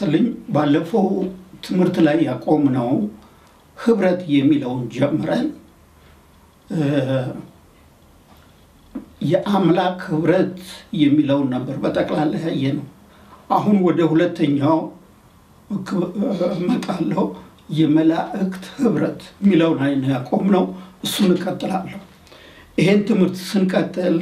መሰለኝ ባለፈው ትምህርት ላይ ያቆምነው ህብረት የሚለውን ጀምረን የአምላክ ህብረት የሚለውን ነበር በጠቅላላ ያየ ነው። አሁን ወደ ሁለተኛው እመጣለሁ። የመላእክት ህብረት የሚለውን አይነ ያቆምነው እሱን እቀጥላለሁ። ይሄን ትምህርት ስንቀጥል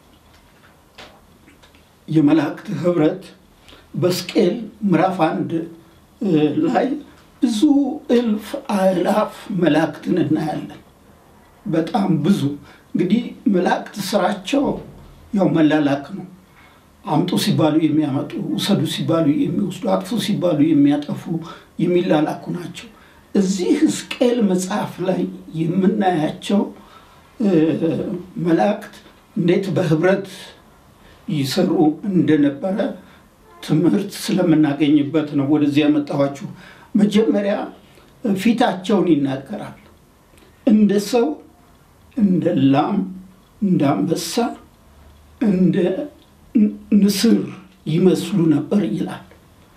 የመላእክት ህብረት በስቅል ምዕራፍ አንድ ላይ ብዙ እልፍ አእላፍ መላእክትን እናያለን። በጣም ብዙ እንግዲህ መላእክት ስራቸው ያው መላላክ ነው። አምጡ ሲባሉ የሚያመጡ፣ ውሰዱ ሲባሉ የሚወስዱ፣ አጥፉ ሲባሉ የሚያጠፉ የሚላላኩ ናቸው። እዚህ ሕዝቅኤል መጽሐፍ ላይ የምናያቸው መላእክት እንዴት በህብረት ይሰሩ እንደነበረ ትምህርት ስለምናገኝበት ነው ወደዚህ ያመጣኋችሁ። መጀመሪያ ፊታቸውን ይናገራል። እንደ ሰው፣ እንደ ላም፣ እንደ አንበሳ፣ እንደ ንስር ይመስሉ ነበር ይላል።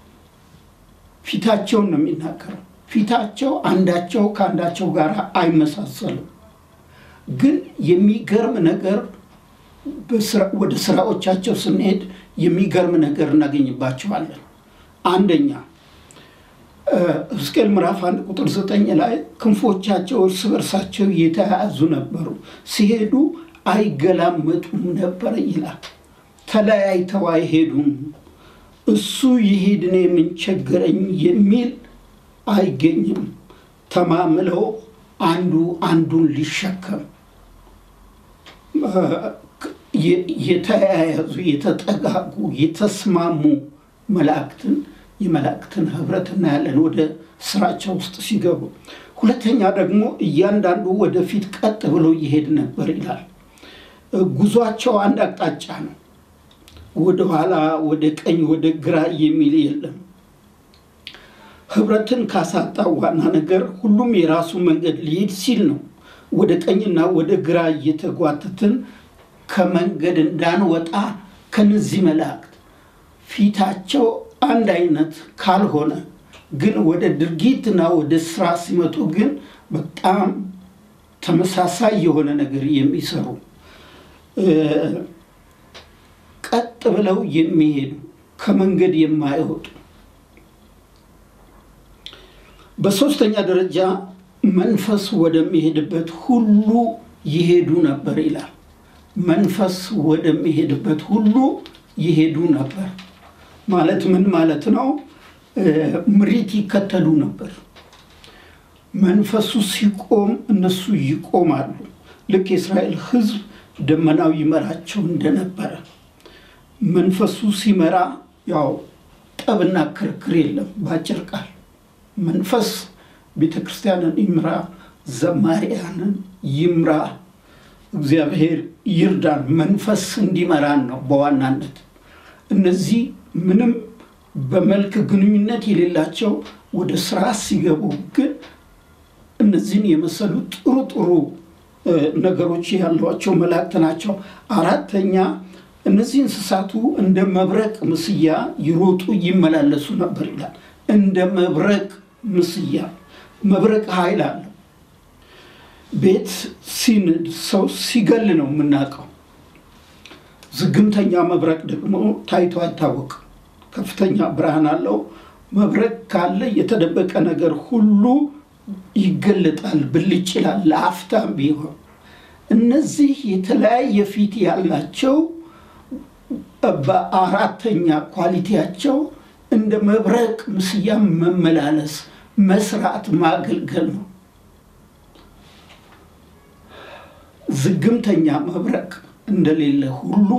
ፊታቸውን ነው የሚናገረው። ፊታቸው አንዳቸው ከአንዳቸው ጋር አይመሳሰሉም። ግን የሚገርም ነገር ወደ ስራዎቻቸው ስንሄድ የሚገርም ነገር እናገኝባቸዋለን። አንደኛ ሕዝቅኤል ምዕራፍ አንድ ቁጥር ዘጠኝ ላይ ክንፎቻቸው እርስ በርሳቸው የተያያዙ ነበሩ፣ ሲሄዱ አይገላመጡም ነበር ይላል። ተለያይተው አይሄዱም። እሱ ይሄድ እኔ ምን ቸገረኝ የሚል አይገኝም። ተማምለው አንዱ አንዱን ሊሸከም የተያያዙ የተጠጋጉ የተስማሙ መላእክትን የመላእክትን ህብረት እናያለን ወደ ስራቸው ውስጥ ሲገቡ። ሁለተኛ ደግሞ እያንዳንዱ ወደፊት ቀጥ ብሎ ይሄድ ነበር ይላል። ጉዟቸው አንድ አቅጣጫ ነው። ወደኋላ፣ ወደ ቀኝ፣ ወደ ግራ የሚል የለም። ህብረትን ካሳጣው ዋና ነገር ሁሉም የራሱ መንገድ ሊሄድ ሲል ነው። ወደ ቀኝና ወደ ግራ እየተጓተትን ከመንገድ እንዳንወጣ ከነዚህ መላእክት ፊታቸው አንድ አይነት ካልሆነ ግን ወደ ድርጊትና ወደ ስራ ሲመጡ ግን በጣም ተመሳሳይ የሆነ ነገር የሚሰሩ ቀጥ ብለው የሚሄዱ ከመንገድ የማይወጡ በሶስተኛ ደረጃ መንፈስ ወደሚሄድበት ሁሉ ይሄዱ ነበር ይላል። መንፈስ ወደሚሄድበት ሁሉ ይሄዱ ነበር ማለት ምን ማለት ነው? ምሪት ይከተሉ ነበር። መንፈሱ ሲቆም እነሱ ይቆማሉ። ልክ የእስራኤል ሕዝብ ደመናው ይመራቸው እንደነበረ መንፈሱ ሲመራ ያው ጠብና ክርክር የለም። በአጭር ቃል መንፈስ ቤተ ክርስቲያንን ይምራ፣ ዘማሪያንን ይምራ። እግዚአብሔር ይርዳን። መንፈስ እንዲመራን ነው በዋናነት። እነዚህ ምንም በመልክ ግንኙነት የሌላቸው ወደ ስራ ሲገቡ ግን እነዚህን የመሰሉ ጥሩ ጥሩ ነገሮች ያሏቸው መላእክት ናቸው። አራተኛ እነዚህ እንስሳቱ እንደ መብረቅ ምስያ ይሮጡ ይመላለሱ ነበር ይላል። እንደ መብረቅ ምስያ መብረቅ ኃይል አለው። ቤት ሲንድ ሰው ሲገል ነው የምናውቀው። ዝግምተኛ መብረቅ ደግሞ ታይቶ አይታወቅም። ከፍተኛ ብርሃን አለው። መብረቅ ካለ የተደበቀ ነገር ሁሉ ይገለጣል፣ ብልጭ ይላል ለአፍታም ቢሆን። እነዚህ የተለያየ ፊት ያላቸው በአራተኛ ኳሊቲያቸው እንደ መብረቅ ምስያ መመላለስ፣ መስራት፣ ማገልገል ነው። ዝግምተኛ መብረቅ እንደሌለ ሁሉ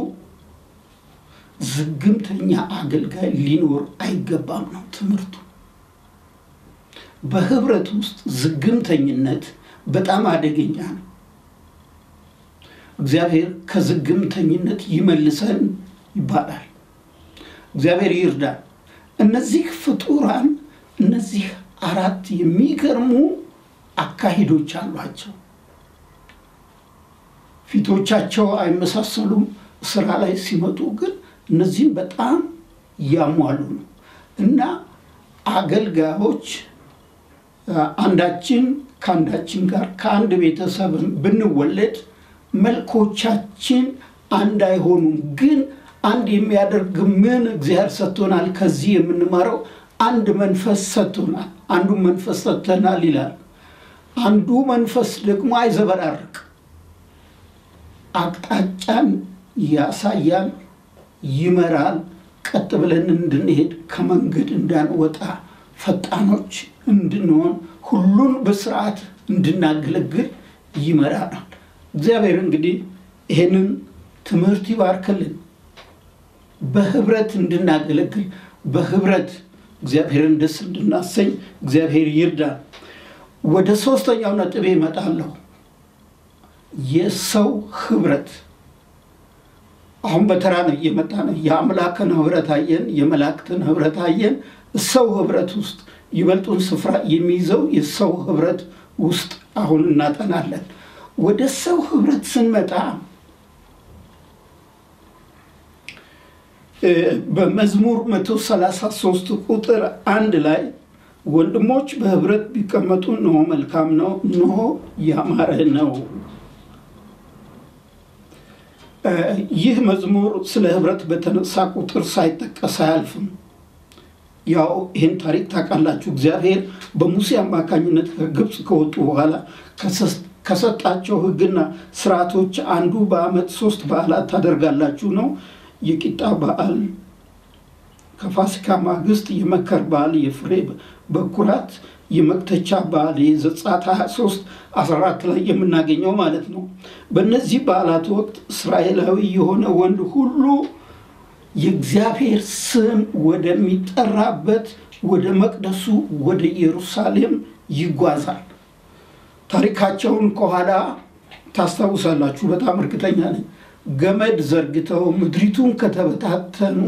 ዝግምተኛ አገልጋይ ሊኖር አይገባም ነው ትምህርቱ። በህብረት ውስጥ ዝግምተኝነት በጣም አደገኛ ነው። እግዚአብሔር ከዝግምተኝነት ይመልሰን ይባላል። እግዚአብሔር ይርዳል። እነዚህ ፍጡራን እነዚህ አራት የሚገርሙ አካሂዶች አሏቸው። ፊቶቻቸው አይመሳሰሉም። ስራ ላይ ሲመጡ ግን እነዚህም በጣም ያሟሉ ነው እና አገልጋዮች አንዳችን ከአንዳችን ጋር ከአንድ ቤተሰብ ብንወለድ መልኮቻችን አንድ አይሆኑም። ግን አንድ የሚያደርግ ምን እግዚአብሔር ሰጥቶናል። ከዚህ የምንማረው አንድ መንፈስ ሰጥቶናል። አንዱ መንፈስ ሰጥተናል ይላል። አንዱ መንፈስ ደግሞ አይዘበራርቅ፣ አቅጣጫን ያሳያል፣ ይመራል። ቀጥ ብለን እንድንሄድ ከመንገድ እንዳንወጣ ፈጣኖች እንድንሆን ሁሉን በስርዓት እንድናገለግል ይመራናል። እግዚአብሔር እንግዲህ ይሄንን ትምህርት ይባርክልን። በህብረት እንድናገለግል በህብረት እግዚአብሔርን ደስ እንድናሰኝ እግዚአብሔር ይርዳል። ወደ ሶስተኛው ነጥቤ እመጣለሁ። የሰው ህብረት አሁን በተራ ነው እየመጣ ነው። የአምላክን ህብረት አየን፣ የመላእክትን ህብረት አየን። ሰው ህብረት ውስጥ ይበልጡን ስፍራ የሚይዘው የሰው ህብረት ውስጥ አሁን እናጠናለን። ወደ ሰው ህብረት ስንመጣ በመዝሙር 133 ቁጥር አንድ ላይ ወንድሞች በህብረት ቢቀመጡ እነሆ መልካም ነው፣ እነሆ ያማረ ነው። ይህ መዝሙር ስለ ህብረት በተነሳ ቁጥር ሳይጠቀስ አያልፍም። ያው ይህን ታሪክ ታውቃላችሁ። እግዚአብሔር በሙሴ አማካኝነት ከግብፅ ከወጡ በኋላ ከሰጣቸው ህግና ስርዓቶች አንዱ በዓመት ሶስት በዓላት ታደርጋላችሁ ነው። የቂጣ በዓል፣ ከፋሲካ ማግስት የመከር በዓል፣ የፍሬ በኩራት፣ የመክተቻ በዓል የዘጸአት 23 14 ላይ የምናገኘው ማለት ነው። በእነዚህ በዓላት ወቅት እስራኤላዊ የሆነ ወንድ ሁሉ የእግዚአብሔር ስም ወደሚጠራበት ወደ መቅደሱ ወደ ኢየሩሳሌም ይጓዛል። ታሪካቸውን ከኋላ ታስታውሳላችሁ፣ በጣም እርግጠኛ ነኝ። ገመድ ዘርግተው ምድሪቱን ከተበታተኑ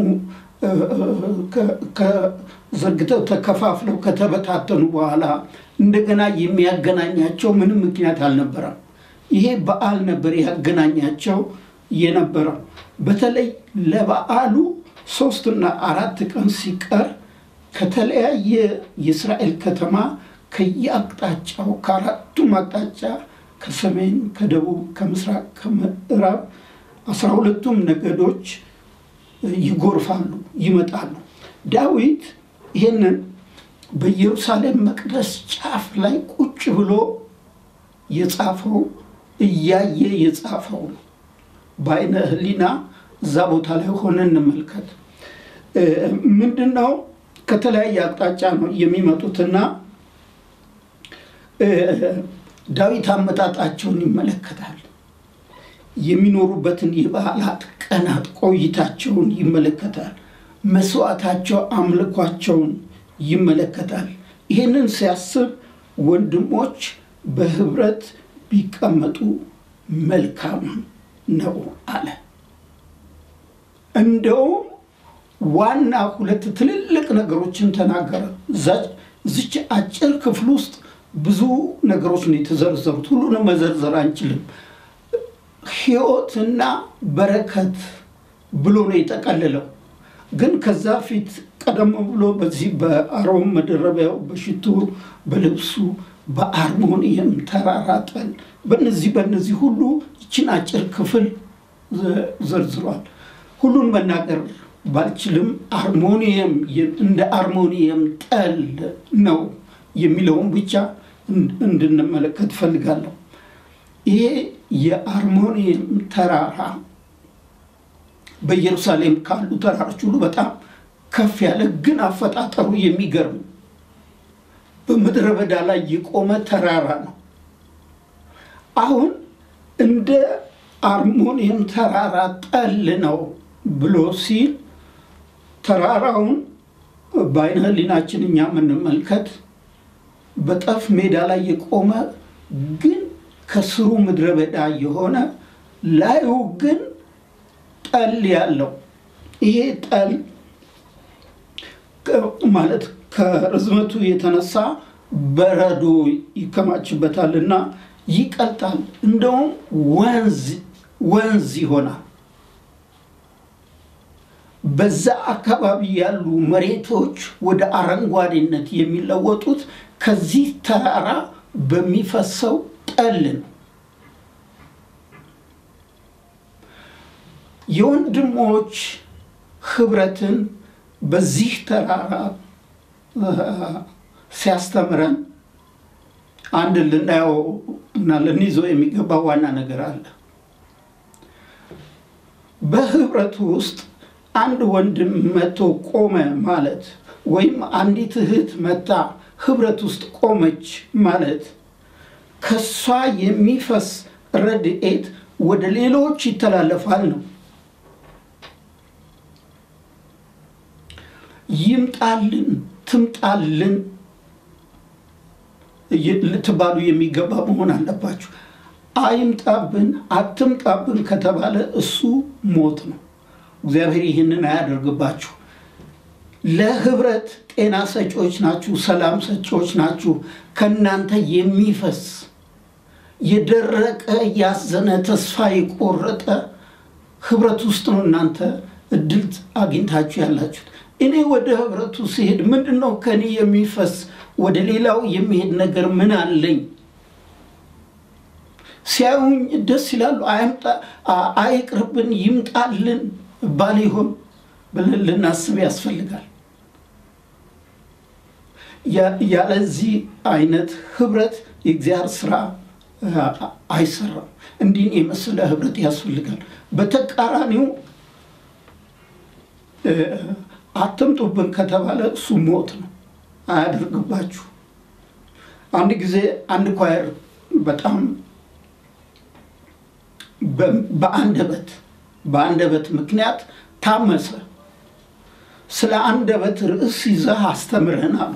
ዘርግተው ተከፋፍለው ከተበታተኑ በኋላ እንደገና የሚያገናኛቸው ምንም ምክንያት አልነበረም። ይሄ በዓል ነበር ያገናኛቸው የነበረው። በተለይ ለበዓሉ ሶስትና አራት ቀን ሲቀር ከተለያየ የእስራኤል ከተማ ከየአቅጣጫው ከአራቱም አቅጣጫ ከሰሜን፣ ከደቡብ፣ ከምስራቅ፣ ከምዕራብ አስራ ሁለቱም ነገዶች ይጎርፋሉ፣ ይመጣሉ። ዳዊት ይህንን በኢየሩሳሌም መቅደስ ጫፍ ላይ ቁጭ ብሎ የጻፈው እያየ የጻፈው ነው። በአይነ ሕሊና እዛ ቦታ ላይ ሆነ እንመልከት። ምንድን ነው? ከተለያየ አቅጣጫ ነው የሚመጡትና ዳዊት አመጣጣቸውን ይመለከታል። የሚኖሩበትን የበዓላት ቀናት ቆይታቸውን ይመለከታል። መስዋዕታቸው፣ አምልኳቸውን ይመለከታል። ይህንን ሲያስብ ወንድሞች በህብረት ቢቀመጡ መልካም ነው አለ። እንደውም ዋና ሁለት ትልልቅ ነገሮችን ተናገረ። እዚች አጭር ክፍል ውስጥ ብዙ ነገሮች ነው የተዘረዘሩት። ሁሉንም መዘርዘር አንችልም። ሕይወትና በረከት ብሎ ነው የጠቀልለው። ግን ከዛ ፊት ቀደም ብሎ በዚህ በአሮን መደረቢያው፣ በሽቱ፣ በልብሱ፣ በአርሞኒየም ተራራ ጠል፣ በነዚህ በነዚህ ሁሉ ይችን አጭር ክፍል ዘርዝሯል። ሁሉን መናገር ባልችልም አርሞኒየም እንደ አርሞኒየም ጠል ነው የሚለውን ብቻ እንድንመለከት ፈልጋለሁ። ይሄ የአርሞኒየም ተራራ በኢየሩሳሌም ካሉ ተራሮች ሁሉ በጣም ከፍ ያለ ግን አፈጣጠሩ የሚገርም በምድረ በዳ ላይ የቆመ ተራራ ነው። አሁን እንደ አርሞኒየም ተራራ ጠል ነው ብሎ ሲል ተራራውን በአይነ ሕሊናችን እኛ የምንመልከት በጠፍ ሜዳ ላይ የቆመ ግን ከስሩ ምድረ በዳ የሆነ ላዩ ግን ጠል ያለው ይሄ ጠል ማለት ከርዝመቱ የተነሳ በረዶ ይከማችበታል እና ይቀልጣል። እንደውም ወንዝ ወንዝ ይሆናል። በዛ አካባቢ ያሉ መሬቶች ወደ አረንጓዴነት የሚለወጡት ከዚህ ተራራ በሚፈሰው ጠል ነው። የወንድሞች ህብረትን በዚህ ተራራ ሲያስተምረን አንድ ልናየው እና ልንይዘው የሚገባ ዋና ነገር አለ። በህብረቱ ውስጥ አንድ ወንድም መቶ ቆመ ማለት ወይም አንዲት እህት መታ ህብረት ውስጥ ቆመች ማለት ከሷ የሚፈስ ረድኤት ወደ ሌሎች ይተላለፋል ነው። ይምጣልን፣ ትምጣልን ልትባሉ የሚገባ መሆን አለባችሁ። አይምጣብን፣ አትምጣብን ከተባለ እሱ ሞት ነው። እግዚአብሔር ይህንን አያደርግባችሁ። ለህብረት ጤና ሰጪዎች ናችሁ፣ ሰላም ሰጪዎች ናችሁ። ከእናንተ የሚፈስ የደረቀ ያዘነ፣ ተስፋ የቆረጠ ህብረት ውስጥ ነው እናንተ እድል አግኝታችሁ ያላችሁት። እኔ ወደ ህብረቱ ሲሄድ ምንድን ነው ከኔ የሚፈስ ወደ ሌላው የሚሄድ ነገር ምን አለኝ? ሲያዩኝ ደስ ይላሉ። አይቅርብን፣ ይምጣልን ባል ይሆን ብለን ልናስብ ያስፈልጋል። ያለዚህ አይነት ህብረት የእግዚአብሔር ስራ አይሰራም። እንዲህ የመሰለ ህብረት ያስፈልጋል። በተቃራኒው አትምጡብን ከተባለ እሱ ሞት ነው። አያደርግባችሁ። አንድ ጊዜ አንድ ኳየር በጣም በአንደበት በአንደበት ምክንያት ታመሰ። ስለ አንደበት ርዕስ ይዘህ አስተምረን አሉ።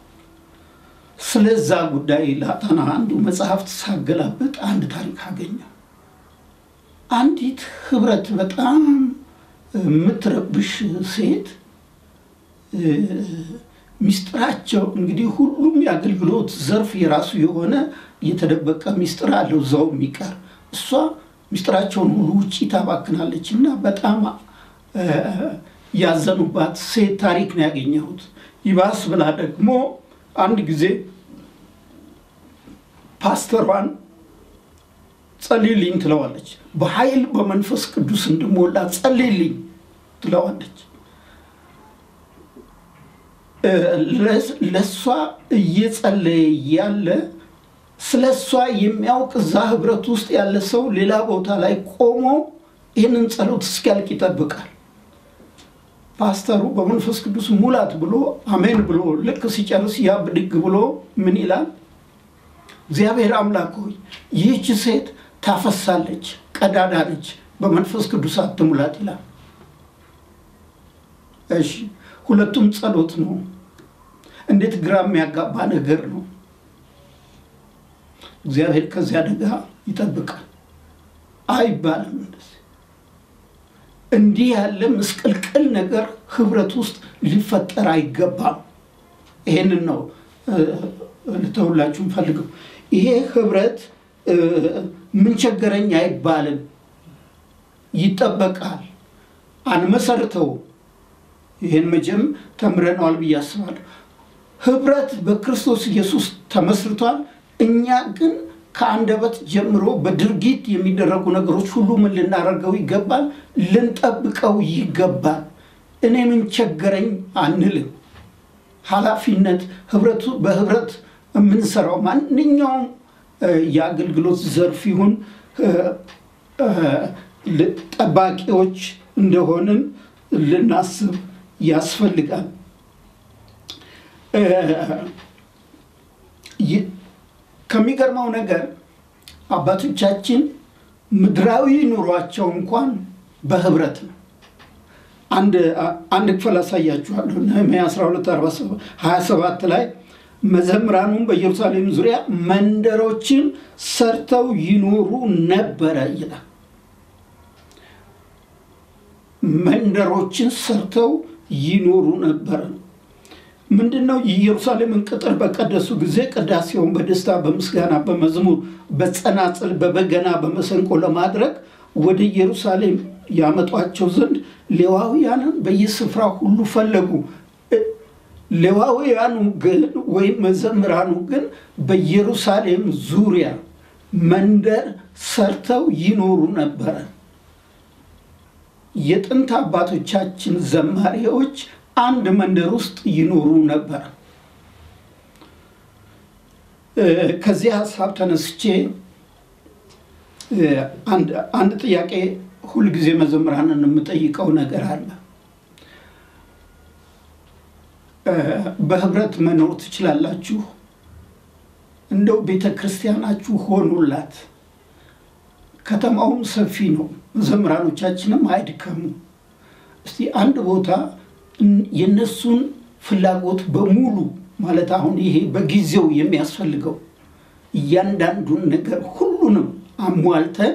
ስለዛ ጉዳይ ላጠና አንዱ መጽሐፍት ሳገላበጥ አንድ ታሪክ አገኘ። አንዲት ህብረት በጣም የምትረብሽ ሴት ሚስጥራቸው እንግዲህ ሁሉም የአገልግሎት ዘርፍ የራሱ የሆነ የተደበቀ ሚስጥር አለው እዛው የሚቀር እሷ ሚስጥራቸውን ሁሉ ውጭ ታባክናለች እና በጣም ያዘኑባት ሴት ታሪክ ነው ያገኘሁት። ይባስ ብላ ደግሞ አንድ ጊዜ ፓስተሯን ጸልይልኝ ትለዋለች። በኃይል በመንፈስ ቅዱስ እንድሞላ ጸልይልኝ ትለዋለች። ለእሷ እየጸለየ ያለ ስለ እሷ የሚያውቅ እዛ ህብረት ውስጥ ያለ ሰው ሌላ ቦታ ላይ ቆሞ ይህንን ጸሎት እስኪያልቅ ይጠብቃል። ፓስተሩ በመንፈስ ቅዱስ ሙላት ብሎ አሜን ብሎ ልክ ሲጨርስ ያ ብድግ ብሎ ምን ይላል? እግዚአብሔር አምላክ ሆይ ይህች ሴት ታፈሳለች፣ ቀዳዳ ነች፣ በመንፈስ ቅዱስ አትሙላት ይላል። እሺ ሁለቱም ጸሎት ነው። እንዴት ግራ የሚያጋባ ነገር ነው። እግዚአብሔር ከዚህ አደጋ ይጠብቃል አይባልም። እንደዚህ እንዲህ ያለ ምስቅልቅል ነገር ህብረት ውስጥ ሊፈጠር አይገባም። ይሄንን ነው ልተውላችሁ ፈልገው። ይሄ ህብረት ምን ቸገረኝ አይባልም፣ ይጠበቃል። አንመሰርተው ይህን መቼም ተምረነዋል ብዬ አስባለሁ። ህብረት በክርስቶስ ኢየሱስ ተመስርቷል። እኛ ግን ከአንደበት ጀምሮ በድርጊት የሚደረጉ ነገሮች ሁሉ ምን ልናደርገው ይገባል? ልንጠብቀው ይገባል። እኔ ምን ቸገረኝ አንልም። ኃላፊነት ህብረቱ በህብረት የምንሰራው ማንኛውም የአገልግሎት ዘርፍ ይሁን ጠባቂዎች እንደሆንን ልናስብ ያስፈልጋል። ከሚገርመው ነገር አባቶቻችን ምድራዊ ኑሯቸው እንኳን በህብረት ነው። አንድ ክፍል አሳያችኋለሁ። ነህምያ 12 27 ላይ መዘምራኑም በኢየሩሳሌም ዙሪያ መንደሮችን ሰርተው ይኖሩ ነበረ ይላል። መንደሮችን ሰርተው ይኖሩ ነበረ። ምንድን ነው? የኢየሩሳሌምን ቅጥር በቀደሱ ጊዜ ቅዳሴውን በደስታ በምስጋና በመዝሙር በጸናጽል በበገና በመሰንቆ ለማድረግ ወደ ኢየሩሳሌም ያመጧቸው ዘንድ ሌዋውያንን በየስፍራ ሁሉ ፈለጉ። ሌዋውያኑ ግን ወይም መዘምራኑ ግን በኢየሩሳሌም ዙሪያ መንደር ሰርተው ይኖሩ ነበረ። የጥንት አባቶቻችን ዘማሪዎች አንድ መንደር ውስጥ ይኖሩ ነበር። ከዚህ ሀሳብ ተነስቼ አንድ ጥያቄ ሁልጊዜ መዘምራንን የምጠይቀው ነገር አለ። በህብረት መኖር ትችላላችሁ? እንደው ቤተ ክርስቲያናችሁ ሆኑላት። ከተማውም ሰፊ ነው፣ መዘምራኖቻችንም አይድከሙ። እስቲ አንድ ቦታ የነሱን ፍላጎት በሙሉ ማለት አሁን ይሄ በጊዜው የሚያስፈልገው እያንዳንዱን ነገር ሁሉንም አሟልተን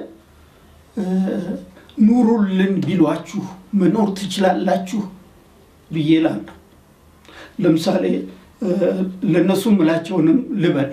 ኑሩልን ቢሏችሁ መኖር ትችላላችሁ ብዬ እላለሁ። ለምሳሌ ለእነሱ ምላቸውንም ልበል።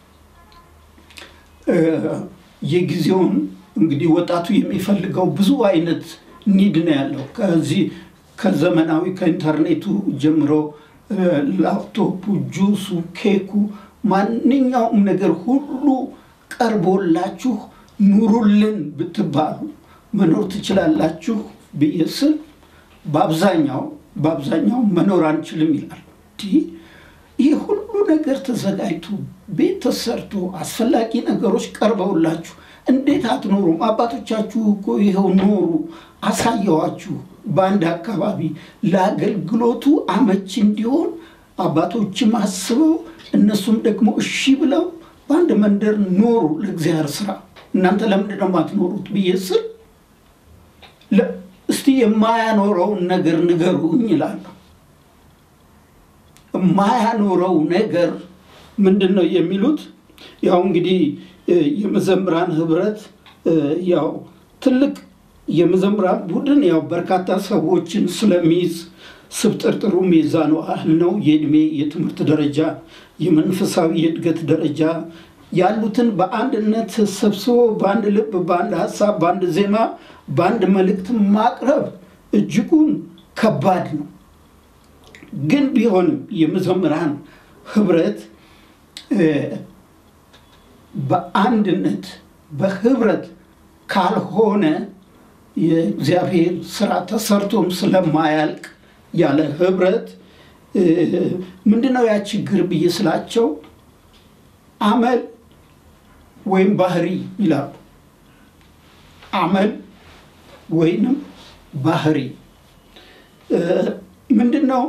የጊዜውን እንግዲህ ወጣቱ የሚፈልገው ብዙ አይነት ኒድ ነው ያለው። ከዚህ ከዘመናዊ ከኢንተርኔቱ ጀምሮ ላፕቶፑ፣ ጁሱ፣ ኬኩ፣ ማንኛውም ነገር ሁሉ ቀርቦላችሁ ኑሩልን ብትባሉ መኖር ትችላላችሁ ብዬ ስል በአብዛኛው በአብዛኛው መኖር አንችልም ይላል። ይህ ሁሉ ነገር ተዘጋጅቶ ቤት ተሰርቶ አስፈላጊ ነገሮች ቀርበውላችሁ እንዴት አትኖሩም? አባቶቻችሁ እኮ ይኸው ኖሩ፣ አሳየዋችሁ። በአንድ አካባቢ ለአገልግሎቱ አመች እንዲሆን አባቶችም አስበው እነሱም ደግሞ እሺ ብለው በአንድ መንደር ኖሩ ለእግዚአብሔር ስራ። እናንተ ለምንድን ነው የማትኖሩት ብዬ ስል እስቲ የማያኖረውን ነገር ንገሩኝ ይላለሁ። የማያኖረው ነገር ምንድን ነው የሚሉት? ያው እንግዲህ የመዘምራን ህብረት ያው ትልቅ የመዘምራን ቡድን ያው በርካታ ሰዎችን ስለሚይዝ ስብጥርጥሩ ሚዛኑ ያህል ነው። የእድሜ፣ የትምህርት ደረጃ፣ የመንፈሳዊ የእድገት ደረጃ ያሉትን በአንድነት ሰብስቦ በአንድ ልብ፣ በአንድ ሀሳብ፣ በአንድ ዜማ፣ በአንድ መልእክት ማቅረብ እጅጉን ከባድ ነው። ግን ቢሆንም የመዘምራን ህብረት በአንድነት በህብረት ካልሆነ የእግዚአብሔር ስራ ተሰርቶም ስለማያልቅ ያለ ህብረት ምንድነው ያ ችግር ብዬ ስላቸው አመል ወይም ባህሪ ይላሉ። አመል ወይንም ባህሪ ምንድን ነው?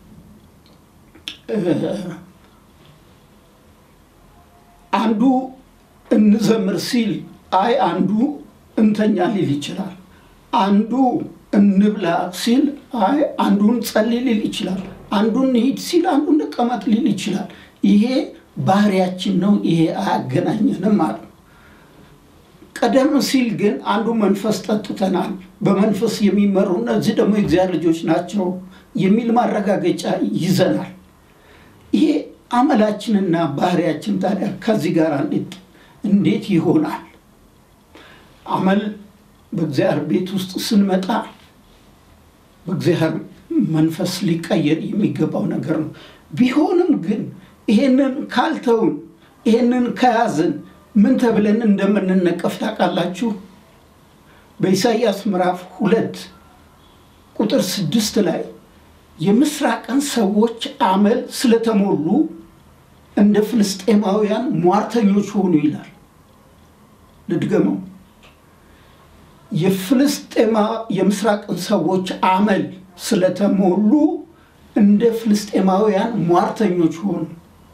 አንዱ እንዘምር ሲል አይ አንዱ እንተኛ ሊል ይችላል። አንዱ እንብላ ሲል አይ አንዱን ጸልይ ሊል ይችላል። አንዱን እንሂድ ሲል አንዱ እንቀመጥ ሊል ይችላል። ይሄ ባህሪያችን ነው። ይሄ አያገናኘንም ማለት ነው። ቀደም ሲል ግን አንዱ መንፈስ ጠጥተናል፣ በመንፈስ የሚመሩ እነዚህ ደግሞ የእግዚአብሔር ልጆች ናቸው የሚል ማረጋገጫ ይዘናል። ይሄ አመላችንና ባህሪያችን ታዲያ ከዚህ ጋር እንዴት ይሆናል? አመል በእግዚአብሔር ቤት ውስጥ ስንመጣ በእግዚአብሔር መንፈስ ሊቀየር የሚገባው ነገር ነው። ቢሆንም ግን ይሄንን ካልተውን ይሄንን ከያዝን ምን ተብለን እንደምንነቀፍ ታውቃላችሁ? በኢሳይያስ ምዕራፍ ሁለት ቁጥር ስድስት ላይ የምስራቅን ሰዎች አመል ስለተሞሉ እንደ ፍልስጤማውያን ሟርተኞች ሆኑ ይላል። ልድገመው። የፍልስጤማ የምስራቅን ሰዎች አመል ስለተሞሉ እንደ ፍልስጤማውያን ሟርተኞች ሆኑ።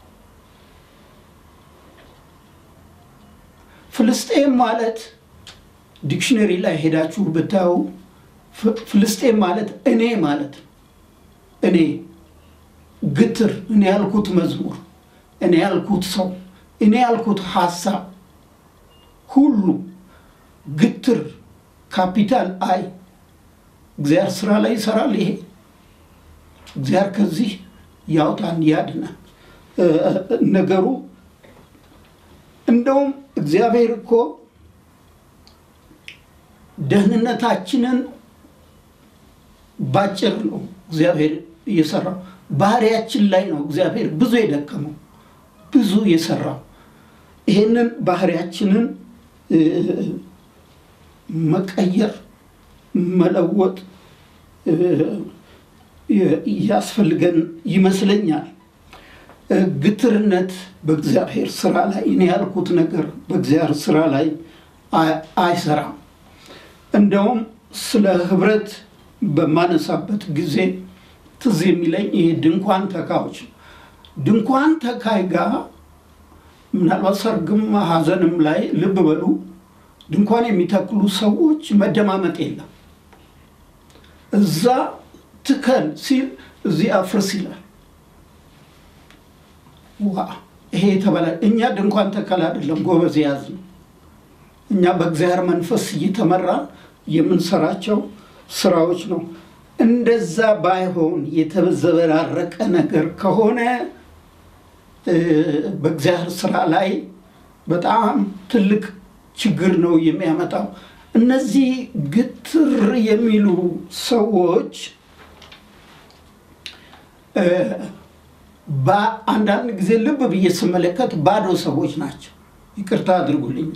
ፍልስጤም ማለት ዲክሽነሪ ላይ ሄዳችሁ ብታዩ ፍልስጤም ማለት እኔ ማለት እኔ ግትር፣ እኔ ያልኩት መዝሙር፣ እኔ ያልኩት ሰው፣ እኔ ያልኩት ሀሳብ ሁሉ ግትር ካፒታል አይ እግዚአብሔር ስራ ላይ ይሰራል። ይሄ እግዚአብሔር ከዚህ ያውጣን ያድናል። ነገሩ እንደውም እግዚአብሔር እኮ ደህንነታችንን ባጭር ነው እግዚአብሔር እየሰራው። ባህሪያችን ላይ ነው እግዚአብሔር ብዙ የደከመው ብዙ የሰራው። ይሄንን ባህሪያችንን መቀየር መለወጥ ያስፈልገን ይመስለኛል። ግትርነት በእግዚአብሔር ስራ ላይ እኔ ያልኩት ነገር በእግዚአብሔር ስራ ላይ አይሰራም። እንደውም ስለ ህብረት በማነሳበት ጊዜ ትዝ የሚለኝ ይሄ ድንኳን ተካዮች ነው። ድንኳን ተካይ ጋር ምናልባት ሰርግም ሀዘንም ላይ ልብ በሉ ድንኳን የሚተክሉ ሰዎች መደማመጥ የለም። እዛ ትከል ሲል እዚህ አፍርስ ይላል። ዋ ይሄ የተበላ እኛ ድንኳን ተከል አይደለም ጎበዝ ያዝ ነው። እኛ በእግዚአብሔር መንፈስ እየተመራ የምንሰራቸው ስራዎች ነው። እንደዛ ባይሆን የተዘበራረቀ ነገር ከሆነ በእግዚአብሔር ስራ ላይ በጣም ትልቅ ችግር ነው የሚያመጣው። እነዚህ ግትር የሚሉ ሰዎች በአንዳንድ ጊዜ ልብ ብዬ ስመለከት ባዶ ሰዎች ናቸው። ይቅርታ አድርጉልኝ።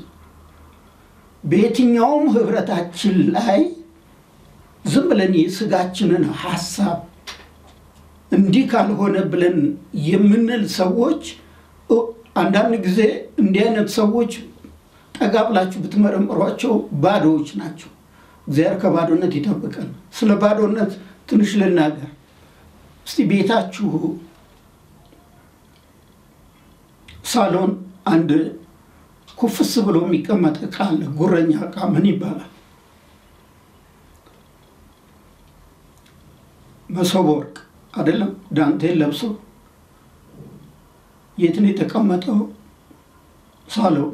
በየትኛውም ህብረታችን ላይ ዝም ብለን የስጋችንን ሀሳብ እንዲህ ካልሆነ ብለን የምንል ሰዎች አንዳንድ ጊዜ እንዲህ አይነት ሰዎች ጠጋ ብላችሁ ብትመረምሯቸው ባዶዎች ናቸው። እግዚአብሔር ከባዶነት ይጠብቀን። ስለ ባዶነት ትንሽ ልናገር እስቲ። ቤታችሁ ሳሎን አንድ ኩፍስ ብሎ የሚቀመጥ እቃ አለ። ጉረኛ እቃ ምን ይባላል? መሶበ ወርቅ አይደለም? ዳንቴል ለብሶ የት ነው የተቀመጠው? ሳሎን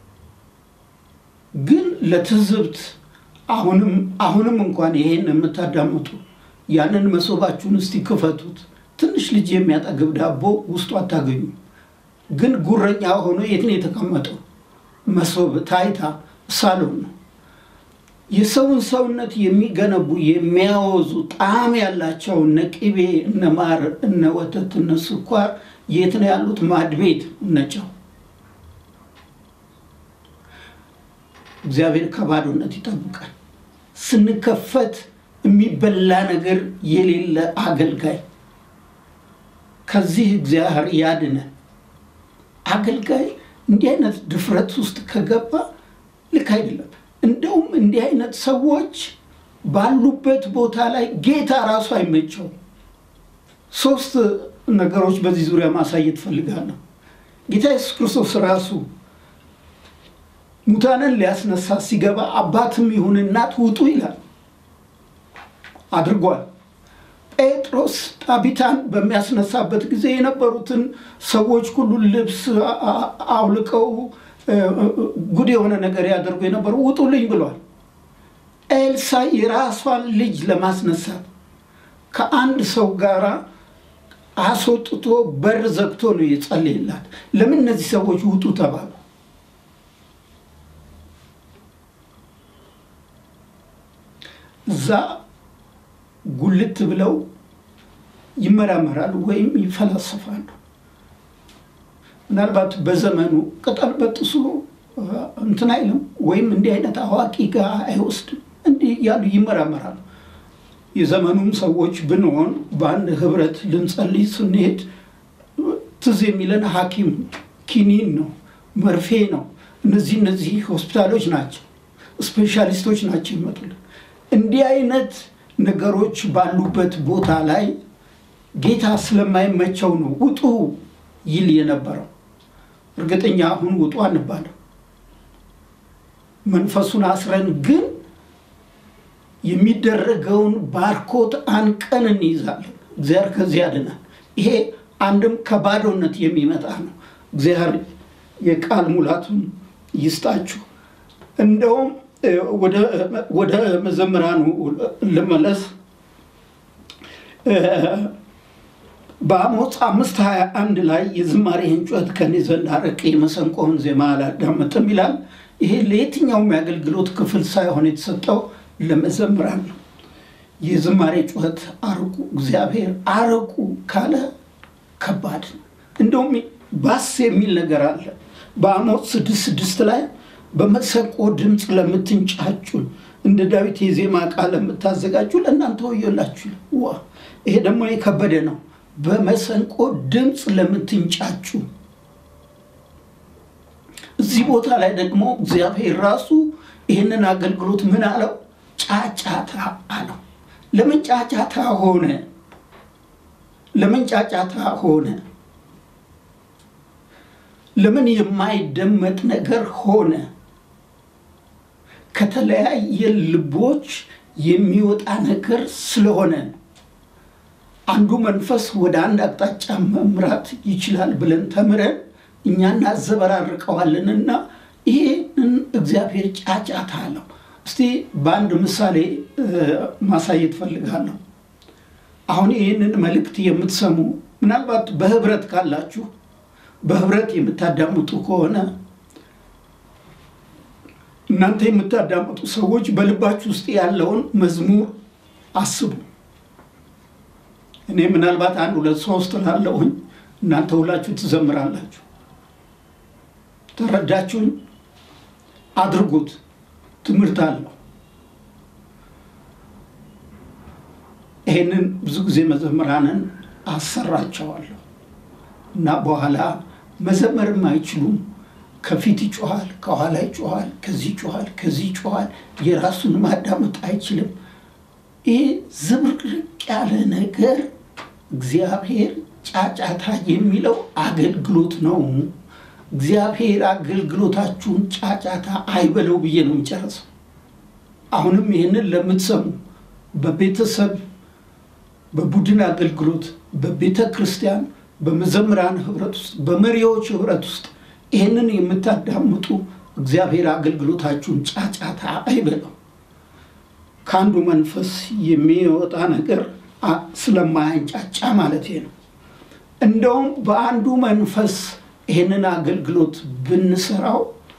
ግን ለትዝብት አሁንም አሁንም እንኳን ይሄን የምታዳምጡ ያንን መሶባችሁን እስቲ ክፈቱት። ትንሽ ልጅ የሚያጠግብ ዳቦ ውስጡ አታገኙ። ግን ጉረኛ ሆኖ የት ነው የተቀመጠው? መሶብ ታይታ ሳሎን ነው። የሰውን ሰውነት የሚገነቡ የሚያወዙ ጣዕም ያላቸው እነ ቅቤ፣ እነ ማር፣ እነ ወተት፣ እነ ስኳር የት ነው ያሉት? ማድ ቤት እነ ጨው። እግዚአብሔር ከባዶነት ይጠብቃል። ስንከፈት የሚበላ ነገር የሌለ አገልጋይ ከዚህ እግዚአብሔር ያድነን። አገልጋይ እንዲህ አይነት ድፍረት ውስጥ ከገባ ልክ አይደለም። እንደውም እንዲህ አይነት ሰዎች ባሉበት ቦታ ላይ ጌታ ራሱ አይመቸውም። ሶስት ነገሮች በዚህ ዙሪያ ማሳየት ፈልጋለሁ። ጌታ ኢየሱስ ክርስቶስ ራሱ ሙታንን ሊያስነሳ ሲገባ አባትም ይሁን እናት ውጡ ይላል አድርጓል። ጴጥሮስ ጣቢታን በሚያስነሳበት ጊዜ የነበሩትን ሰዎች ሁሉ ልብስ አውልቀው ጉድ የሆነ ነገር ያደርጉ የነበሩ ውጡልኝ ብሏል። ኤልሳ የራሷን ልጅ ለማስነሳት ከአንድ ሰው ጋር አስወጥቶ በር ዘግቶ ነው የጸለየላት። ለምን እነዚህ ሰዎች ውጡ ተባሉ? እዛ ጉልት ብለው ይመራመራሉ ወይም ይፈላሰፋሉ። ምናልባት በዘመኑ ቅጠል በጥሱ እንትን አይልም ወይም እንዲህ አይነት አዋቂ ጋር አይወስድም። እንዲህ እያሉ ይመራመራሉ። የዘመኑም ሰዎች ብንሆን በአንድ ህብረት ልንጸልይ ስንሄድ ትዝ የሚለን ሐኪም ኪኒን ነው፣ መርፌ ነው። እነዚህ እነዚህ ሆስፒታሎች ናቸው፣ ስፔሻሊስቶች ናቸው ይመጡልን። እንዲህ አይነት ነገሮች ባሉበት ቦታ ላይ ጌታ ስለማይመቸው ነው ውጡ ይል የነበረው። እርግጠኛ አሁን ውጡ አንባለም። መንፈሱን አስረን ግን የሚደረገውን ባርኮት አንቀን እንይዛለን። እግዚአብሔር ከዚህ ያድናል። ይሄ አንድም ከባዶነት የሚመጣ ነው። እግዚአብሔር የቃል ሙላቱን ይስጣችሁ። እንደውም ወደ መዘምራኑ ልመለስ። በአሞጽ አምስት ሀያ አንድ ላይ የዝማሬህን ጩኸት ከኔ ዘንድ አርቅ፣ የመሰንቆህን ዜማ አላዳምጥም ይላል። ይሄ ለየትኛውም የአገልግሎት ክፍል ሳይሆን የተሰጠው ለመዘምራን ነው። የዝማሬ ጩኸት አርቁ፣ እግዚአብሔር አርቁ ካለ ከባድ ነው። እንደውም ባስ የሚል ነገር አለ በአሞጽ ስድስት ስድስት ላይ በመሰንቆ ድምፅ ለምትንጫጩ እንደ ዳዊት የዜማ ቃል ለምታዘጋጁ ለእናንተ ወዮላችሁ። ዋ ይሄ ደግሞ የከበደ ነው። በመሰንቆ ድምፅ ለምትንጫጩ እዚህ ቦታ ላይ ደግሞ እግዚአብሔር ራሱ ይህንን አገልግሎት ምን አለው? ጫጫታ አለው። ለምን ጫጫታ ሆነ? ለምን ጫጫታ ሆነ? ለምን የማይደመጥ ነገር ሆነ? ከተለያየ ልቦች የሚወጣ ነገር ስለሆነ አንዱ መንፈስ ወደ አንድ አቅጣጫ መምራት ይችላል ብለን ተምረን እኛ እናዘበራርቀዋለንና ይህንን እግዚአብሔር ጫጫታ አለው። እስቲ በአንድ ምሳሌ ማሳየት ፈልጋለሁ። አሁን ይህንን መልእክት የምትሰሙ ምናልባት በህብረት ካላችሁ በህብረት የምታዳምጡ ከሆነ እናንተ የምታዳምጡ ሰዎች በልባችሁ ውስጥ ያለውን መዝሙር አስቡ። እኔ ምናልባት አንድ ሁለት ሶስት ላለሁኝ እናንተ ሁላችሁ ትዘምራላችሁ። ተረዳችሁኝ? አድርጉት። ትምህርት አለው። ይሄንን ብዙ ጊዜ መዘምራንን አሰራቸዋለሁ እና በኋላ መዘመርም አይችሉም። ከፊት ይጮኋል፣ ከኋላ ይጮኋል፣ ከዚህ ይጮኋል፣ ከዚህ ይጮኋል። የራሱን ማዳመጥ አይችልም። ይህ ዝብርቅርቅ ያለ ነገር እግዚአብሔር ጫጫታ የሚለው አገልግሎት ነው። እግዚአብሔር አገልግሎታችሁን ጫጫታ አይበለው ብዬ ነው የሚጨርሰው። አሁንም ይህንን ለምትሰሙ በቤተሰብ በቡድን አገልግሎት፣ በቤተ ክርስቲያን፣ በመዘምራን ህብረት ውስጥ፣ በመሪዎች ህብረት ውስጥ ይህንን የምታዳምጡ እግዚአብሔር አገልግሎታችሁን ጫጫታ አይበለው። ከአንዱ መንፈስ የሚወጣ ነገር ስለማያንጫጫ ማለት ነው። እንደውም በአንዱ መንፈስ ይህንን አገልግሎት ብንሰራው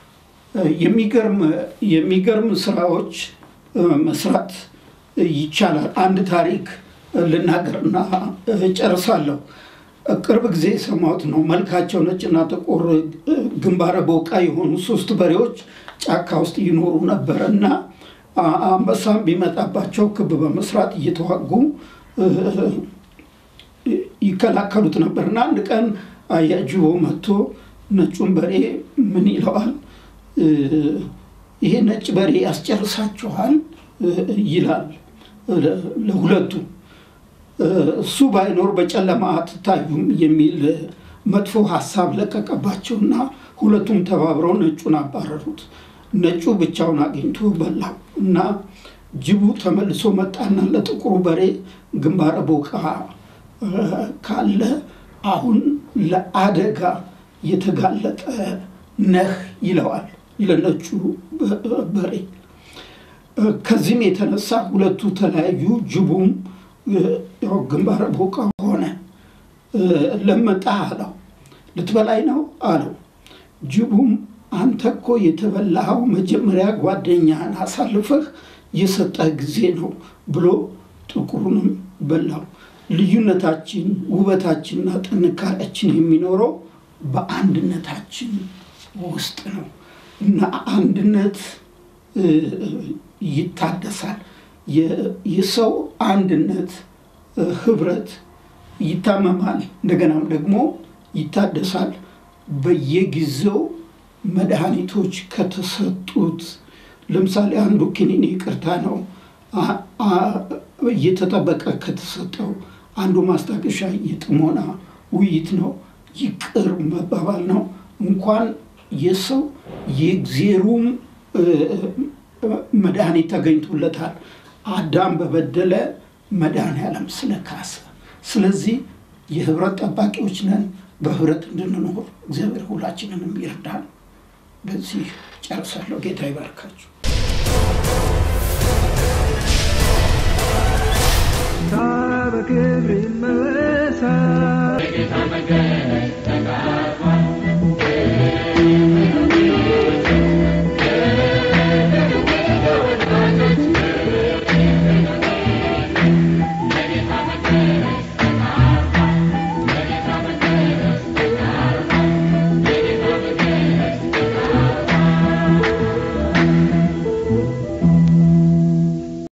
የሚገርም ስራዎች መስራት ይቻላል። አንድ ታሪክ ልናገርና ጨርሳለሁ። ቅርብ ጊዜ የሰማሁት ነው። መልካቸው ነጭና ጥቁር ግንባረ ቦቃ የሆኑ ሶስት በሬዎች ጫካ ውስጥ ይኖሩ ነበር እና አንበሳም ቢመጣባቸው ክብ በመስራት እየተዋጉ ይከላከሉት ነበር እና አንድ ቀን አያጅቦ መጥቶ ነጩን በሬ ምን ይለዋል? ይሄ ነጭ በሬ ያስጨርሳችኋል ይላል ለሁለቱ። እሱ ባይኖር በጨለማ አትታዩም የሚል መጥፎ ሀሳብ ለቀቀባቸውና ሁለቱም ተባብረው ነጩን አባረሩት። ነጩ ብቻውን አግኝቶ በላው እና ጅቡ ተመልሶ መጣና ለጥቁሩ በሬ ግንባረ ቦቃ ካለ አሁን ለአደጋ የተጋለጠ ነህ ይለዋል ለነጩ በሬ። ከዚህም የተነሳ ሁለቱ ተለያዩ። ጅቡም ግንባረ ቦቃ ሆነ። ለመጣ አለው። ልትበላይ ነው አለው። ጅቡም አንተ እኮ የተበላኸው መጀመሪያ ጓደኛህን አሳልፈህ የሰጠህ ጊዜ ነው ብሎ ጥቁሩንም በላው። ልዩነታችን ውበታችንና ጥንካሬያችን የሚኖረው በአንድነታችን ውስጥ ነው እና አንድነት ይታደሳል። የሰው አንድነት ህብረት ይታመማል፣ እንደገናም ደግሞ ይታደሳል። በየጊዜው መድኃኒቶች ከተሰጡት ለምሳሌ አንዱ ክኒን ይቅርታ ነው እየተጠበቀ ከተሰጠው አንዱ ማስታገሻ የጥሞና ውይይት ነው፣ ይቅር መባባል ነው። እንኳን የሰው የእግዜሩም መድኃኒት ተገኝቶለታል። አዳም በበደለ መድኃኔዓለም ስለካሰ። ስለዚህ የህብረት ጠባቂዎች ነን። በህብረት እንድንኖር እግዚአብሔር ሁላችንንም ይርዳል። በዚህ ጨርሳለሁ። ጌታ ይባርካችሁ።